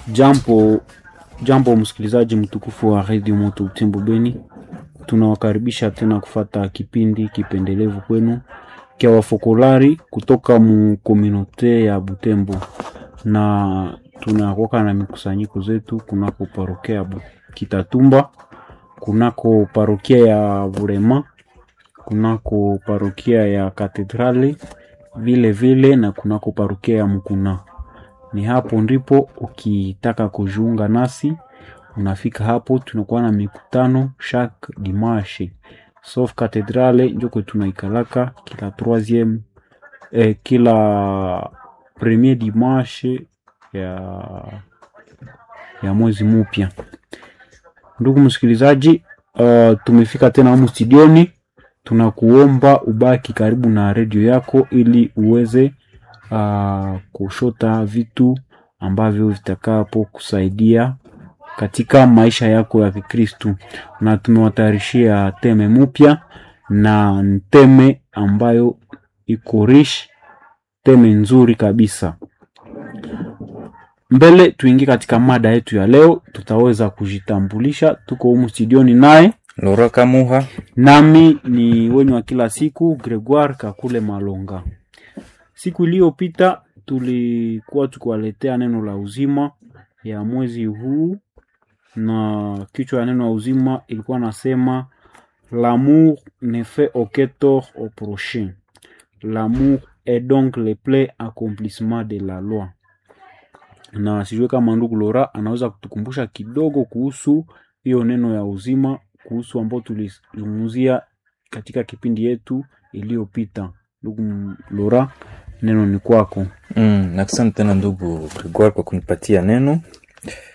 Jambo, jambo msikilizaji mtukufu wa redio Moto Butembo Beni, tunawakaribisha tena kufata kipindi kipendelevu kwenu kya wafokolari kutoka mu kominote ya Butembo, na tunakoka na mikusanyiko zetu kunako parokia ya Bu- Kitatumba, kunako parokia ya Burema, kunako parokia ya Katedrali vile vile na kunako parokia ya Mukuna. Ni hapo ndipo ukitaka kujiunga nasi unafika hapo, tunakuwa na mikutano chaque dimanche sauf katedrale njoko tunaikalaka kila troisieme eh, kila premier dimanche ya ya mwezi mupya. Ndugu msikilizaji, uh, tumefika tena humu studioni. Tunakuomba ubaki karibu na redio yako ili uweze uh, kushota vitu ambavyo vitakapo kusaidia katika maisha yako ya Kikristu, na tumewatayarishia teme mpya na ni teme ambayo iko rich, teme nzuri kabisa. Mbele tuingie katika mada yetu ya leo, tutaweza kujitambulisha. Tuko humu studioni naye Lora Kamuha. nami ni wenye wa kila siku Gregoire Kakule Malonga. Siku iliyopita tulikuwa tukiwaletea neno la uzima ya mwezi huu, na kichwa ya neno la uzima ilikuwa nasema l'amour ne fait aucun tort au prochain l'amour est donc le plein accomplissement de la loi. Na sijue kama ndugu Lora anaweza kutukumbusha kidogo kuhusu hiyo neno ya uzima kuhusu ambao tulizungumzia katika kipindi yetu iliyopita. Ndugu M- Lora, neno ni kwako. Mm, asante tena ndugu Gregor kwa kunipatia neno.